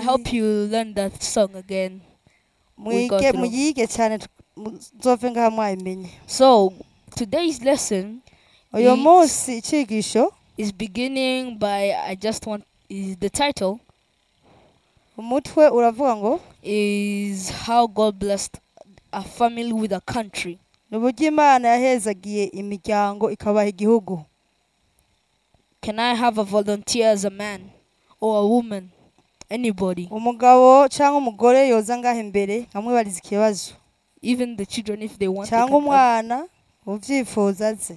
I hope you learn that song again. we go mwige through. muyige cyane tu- muzove ngaha mwayimenye So, today's lesson uyu Is- munsi icyigisho is beginning by I just want is the title umutwe uravuga ngo is how God blessed a family with a country. ni uburyo imana yahezagiye imiryango ikabaha igihugu Can I have a volunteer as a man or a woman? Anybody, umugabo cyangwa umugore yoza ngaha imbere nkamwibariza ikibazo even the children if they want. they cyangwa can come. umwana ubyifuza aze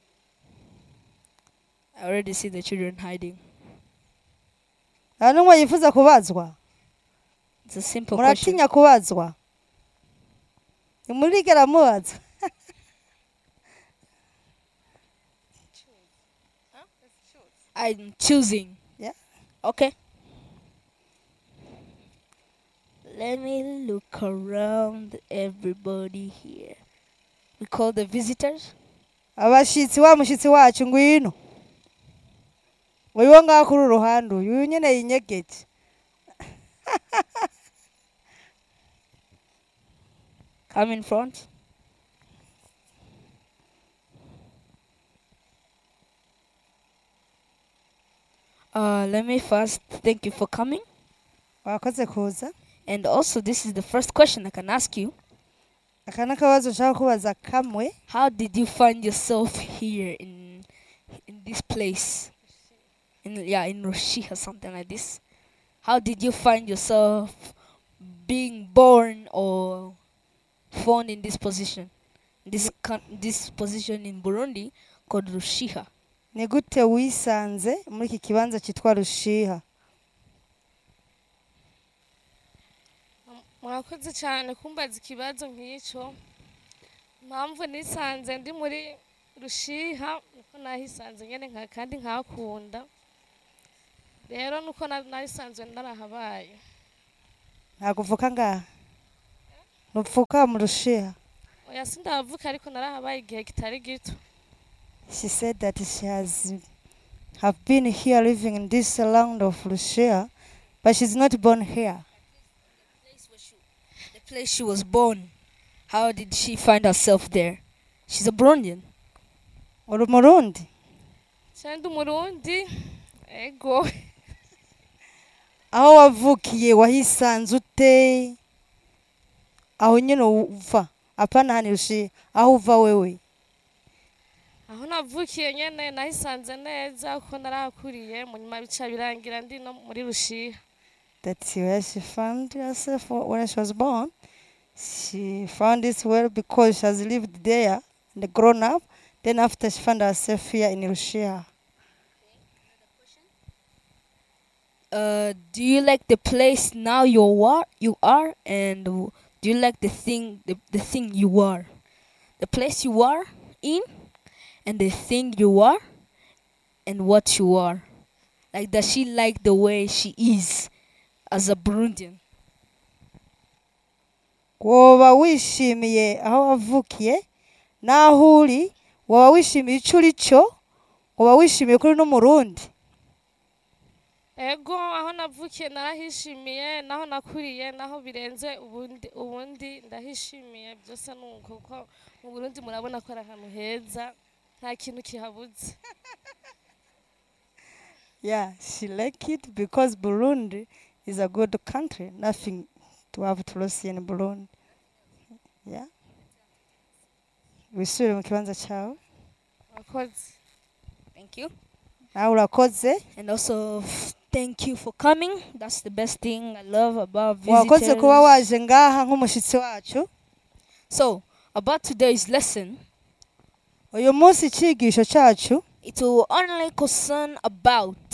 I already see the children hiding. nta n'umwe yifuza kubazwa It's a simple question. muratinya kubazwa ntimurigera mubaza I'm choosing. Yeah. Okay. Let me look around everybody here. We call the visitors. abashyitsi wa mushyitsi wacu ngwino uyu ngaho kuri uru ruhande uyu uyu nyine yinyegeje Come in front. Uh, let me first thank you for coming. wakoze kuza And also, this is the first question I can ask you. aka ni akabazo nshaka kubaza kamwe How did you find yourself here in in this place? In yeah, in Roshiha, something like this. How did you find yourself being born or found in this position? This coun- this position in Burundi called Rushiha. ni gute wisanze muri iki kibanza cyitwa rushiha murakoze cyane kumbaza ikibazo nk'icyo impamvu nisanze ndi muri rushiha nuko nahisanze nyine nka kandi nkakunda rero nuko na- narisanzwe narahabaye ntabwo upfuka ngaha ntupfuka mu rushiha oya sindavuka ariko narahabaye igihe kitari gito she said that she has have been here living in this land of rushiha but she's not born here The place she was born. How did she find herself there? She's a Burundian. uri umurundi cyangwa umurundi ego aho wavukiye wahisanze ute aho nyine uva apana hani rushiha aho uva wewe aho navukiye nyine nahisanze neza kuko narahakuriye mu nyuma bica birangira ndi no muri rushiha that's where she found herself when she was born. She found it well because she has lived there and grown up. Then after she found herself here in Russia. Uh, do you like the place now you are you are and w- do you like the thing the, the thing you are the place you are in and the thing you are and what you are like does she like the way she is as a burundian woba wishimiye aho wavukiye n'aho uri woba wishimiye icyo uri cyo woba wishimiye kuri n'umurundi ego aho navukiye narahishimiye naho nakuriye naho birenze ubundi ubundi ndahishimiye byose ni uko kuko mu burundi murabona ko ari ahantu heza nta kintu kihabuze yeah she like it because burundi is a good country nothing to have to lose in burundi yeah wisubire mu kibanza cyawe murakoze thank you nawe urakoze and also f- thank you for coming that's the best thing i love about wakoze kuba visitors waje ngaha nk'umushyitsi wacu so about today's lesson uyu munsi icyigisho cyacu it will only concern about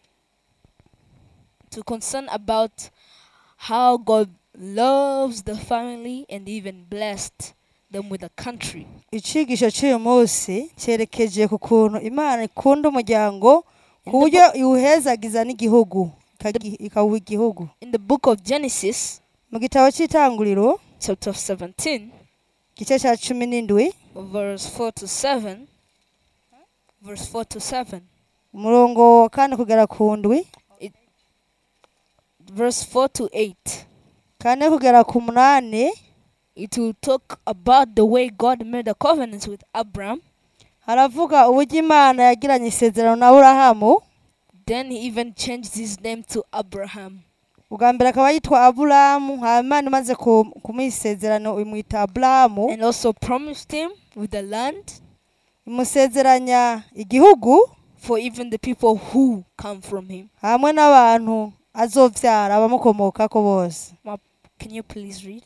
to concern about how God loves the family and even blessed them with a country. icyigisho cy'uyu munsi cyerekeje ku kuntu imana ikunda umuryango In ku the, buryo book, iwuhezagiza n'igihugu ikagi- ikawuha igihugu in the book of Genesis, mu gitabo cy'itanguriro chapter 17, igice cya cumi n'indwi verse 4 to 7, verse 4 to 7, umurongo wa kane kugera ku ndwi verse 4 to 8. kane kugera ku munani It will talk about the way God made a covenant with Abraham. haravuga uburyo imana yagiranye isezerano na aburahamu Then he even changed his name to Abraham. ubwa mbere akaba yitwa aburahamu hanyuma imana imaze ku- kumuha isezerano imwita aburahamu And also promised him with the land imusezeranya igihugu for even the people who come from him. hamwe n'abantu azovyara abamukomokako bose Can you please read?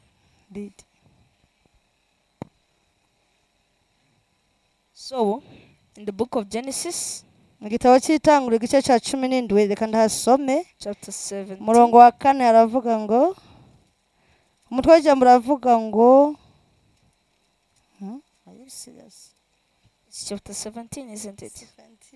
So, in the book of Genesis, mu gitabo cy'itanguriro igice cya cumi n'indwi reka ndahasome chapter 7, umurongo wa kane haravuga ngo umutwe w'ijambo uravuga ngo Hmm? Are you serious? it's chapter 17, isn't it?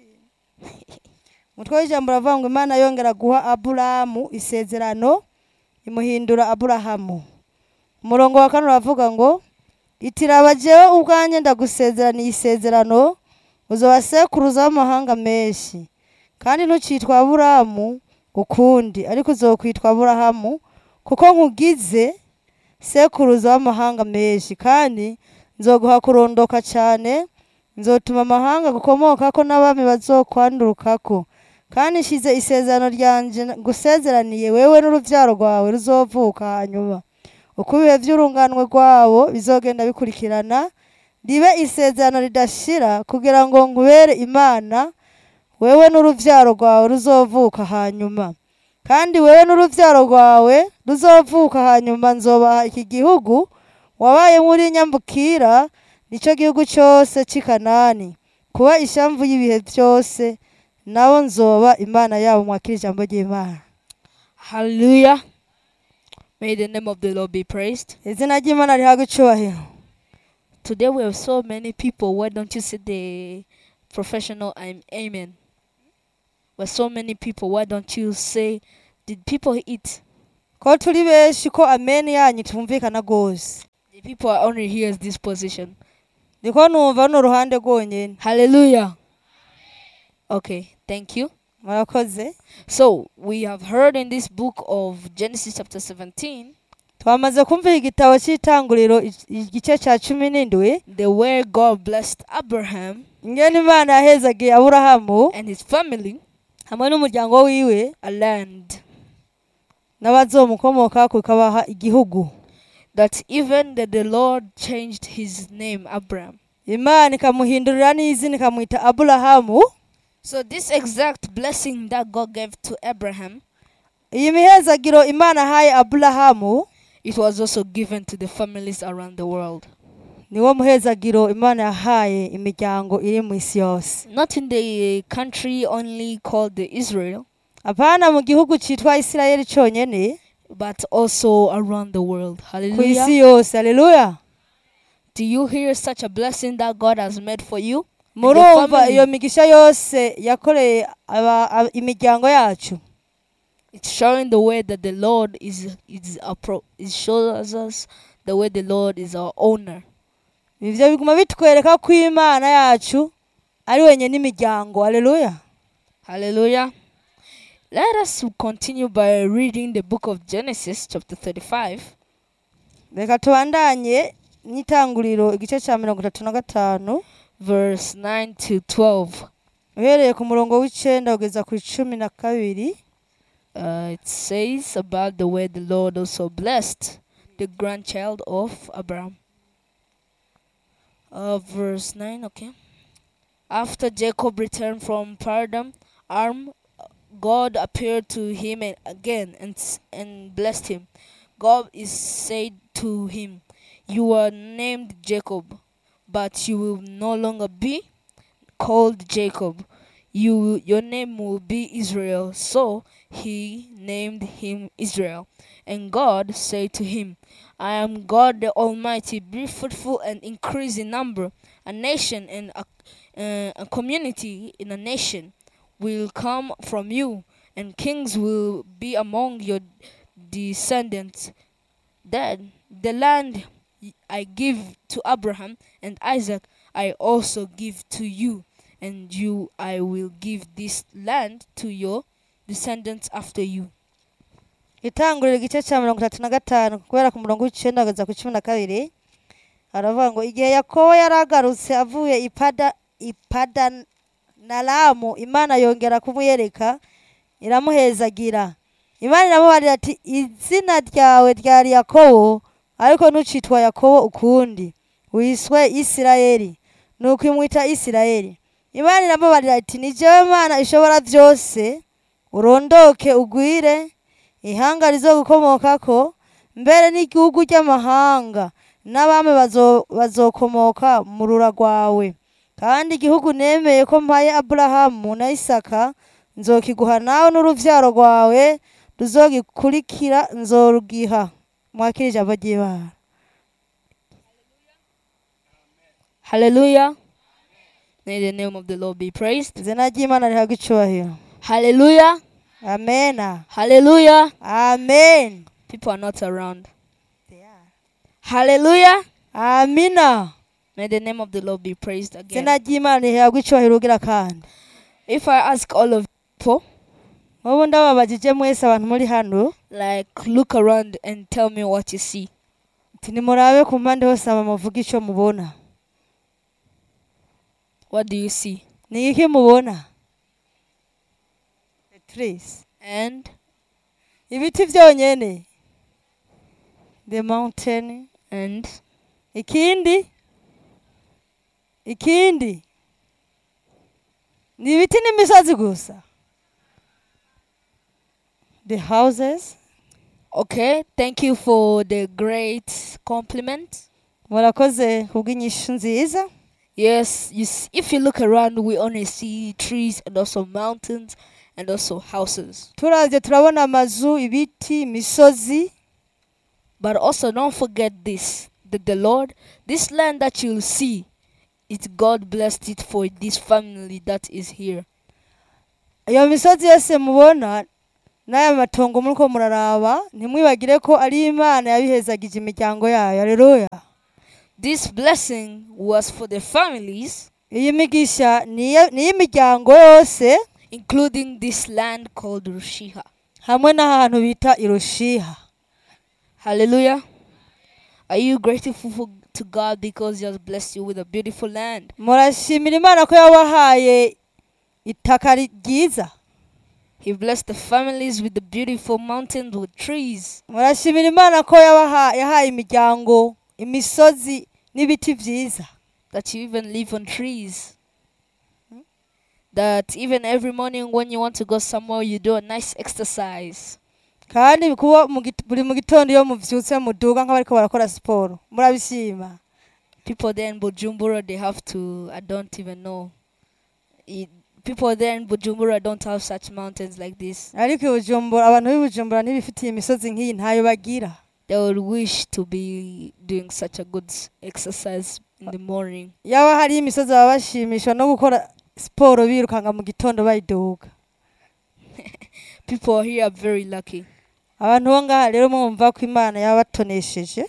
umutwe w'ijambo uravuga ngo imana yongera guha aburahamu isezerano imuhindura aburahamu umurongo wa kane uravuga ngo itiraba jewe ubwanjye ndagusezeraniye isezerano uzoba sekuruza w'amahanga menshi kandi ntukitwa aburahamu ukundi ariko uzokwitwa aburahamu kuko nkugize sekuruza w'amahanga menshi kandi nzoguha kurondoka cyane nzotuma amahanga gukomokako n'abami bazokwandurukako kandi nshize isezerano ryanje ngusezeraniye wewe n'urubyaro rwawe ruzovuka hanyuma uko ibihe by'urunganwe rwabo bizogenda bikurikirana ribe isezerano ridashira kugira ngo nkubere imana wewe n'urubyaro rwawe ruzovuka hanyuma kandi wewe n'urubyaro rwawe ruzovuka hanyuma nzobaha iki gihugu wabaye muri nyambukira nicyo gihugu cyose cy'i kanani kuba ishamvu y'ibihe byose nabo nzoba imana yabo mwakira ijambo ry'imana Hallelujah. May the name of the Lord be praised. izina ry'imana rihabwa icyubahiro Today we have so many people. Why don't you say the professional I'm amen? We're so many people. Why don't you say, Did people eat? ko turi benshi ko ameni yanyu tumvikana rwose The people are only here as this position. niko numva runo ruhande rwonyine Hallelujah. Okay, thank you. murakoze So we have heard in this book of Genesis chapter 17 twamaze kumva igitabo cy'itanguriro i- igice cya cumi n'indwi the way God blessed Abraham ingene imana yahezagiye aburahamu and his family hamwe n'umuryango wiwe a land n'abazomukomokako ikabaha igihugu that even that the Lord changed his name Abraham. imana ikamuhindurira n'izina ikamwita aburahamu So this exact blessing that God gave to Abraham, iyi mihezagiro imana ahaye aburahamu it was also given to the families around the world. niwo muhezagiro imana yahaye imiryango iri mu isi yose Not in the country only called the Israel, apana mu gihugu cyitwa isirayeli cyonyine but also around the world. ku Hallelujah. isi yose haleluya Do you hear such a blessing that God has made for you? murumva family. iyo migisha yose yakoreye aba- aba- imiryango yacu It's showing the way that the Lord is is appro- it shows us the way the Lord is our owner. ibyo biguma bitwereka ko imana yacu ari wenyine n'imiryango haleluya Hallelujah. Let us continue by reading the book of Genesis, chapter 35, reka tubandanye n'itanguriro igice cya mirongo itatu na gatanu verse 9 to 12. uhereye ku murongo w'icyenda kugeza ku icumi na kabiri Uh, it says about the way the Lord also blessed the grandchild of Abraham. Uh, verse 9, okay. After Jacob returned from Paradam, Arm, God appeared to him and again and, s- and blessed him. God is said to him, You are named Jacob, but you will no longer be called Jacob. You your name will be Israel. So he named him Israel. And God said to him, I am God the Almighty. Be fruitful and increase in number. A nation and a, uh, a community in a nation will come from you, and kings will be among your descendants. Then the land I give to Abraham and Isaac, I also give to you, and you I will give this land to your descendants after you. itangurira igice cya mirongo itatu na gatanu kubera ku murongo w'icenda kugeza ku cumi na kabiri aravuga ngo igihe yakobo yari agarutse avuye ipada ipadanaramu imana yongera kumuyereka iramuhezagira imana iramubarira ati izina ryawe ryari yakobo ariko ntucitwa yakobo ukundi wiswe isirayeli nuko imwita isirayeli imana iramubarira ati ni jewe mana ishobora byose urondoke ugwire ihanga rizogukomokako mbere n'igihugu ry'amahanga n'abami bazo- bazokomoka mu rura rwawe kandi igihugu nemeye ko mpaye aburahamu na isaka nzokiguha nawe n'uruvyaro rwawe ruzogikurikira nzorugiha mwakira ijambo ry'imana Hallelujah. May the name of the Lord be praised. izina ry'imana rihabwa icubahiro Hallelujah. amena Hallelujah. amen People are not around. Hallelujah. amina May the name of the Lord be praised again. izina ry'imana rihabwa icubahiro ugira kandi If I ask all of people, mubu ndababajije mwese abantu muri hano like, look around and tell me what you see. ati nimurabe ku mpande hose aba muvuga icyo mubona What do you see? ni iki mubona The trees. And ibiti byonyene the mountain and ikindi ikindi ni ibiti n'imisozi gusa the houses okay, thank you for the great compliment. murakoze kubw'inyishu nziza Yes, you s if you look around, we only see trees and also mountains and also houses. turavye turabona amazu ibiti imisozi But also, don't forget this that the Lord, this land that you'll see, it's God blessed it for this family that is here. iyo misozi yose mubona n'aya matongo muriko muraraba ntimwibagire ko ari imana yabihezagije imiryango yayo aleluya This blessing was for the families, iyi migisha ni iya- ni iy'imiryango yose including this land called Rushiha. hamwe n'ahantu bita irushiha Hallelujah. Are you grateful for, to God because He has blessed you with a beautiful land? murashimira imana ko yabahaye itaka ri- ryiza He blessed the families with the beautiful mountains with trees. murashimira imana ko yabaha- yahaye imiryango imisozi n'ibiti byiza that you even live on trees. That even every morning when you want to go somewhere, you do a nice exercise. kandi kuba mu git- buri mu gitondo iyo muvyutse muduga nk'abariko barakora siporo murabishima People there in Bujumbura, they have to, I don't even know. It, people there in Bujumbura don't have such mountains like this. ariko i bujumbura abantu b'i bujumbura ntibifitiye imisozi nk'iyi ntayo bagira They would wish to be doing such a good s- exercise in the morning. yaba hari imisozi baba bashimishwa no gukora siporo birukanga mu gitondo bayiduga People here are very lucky. abantu bo ngaha rero mwumva ko imana yabatonesheje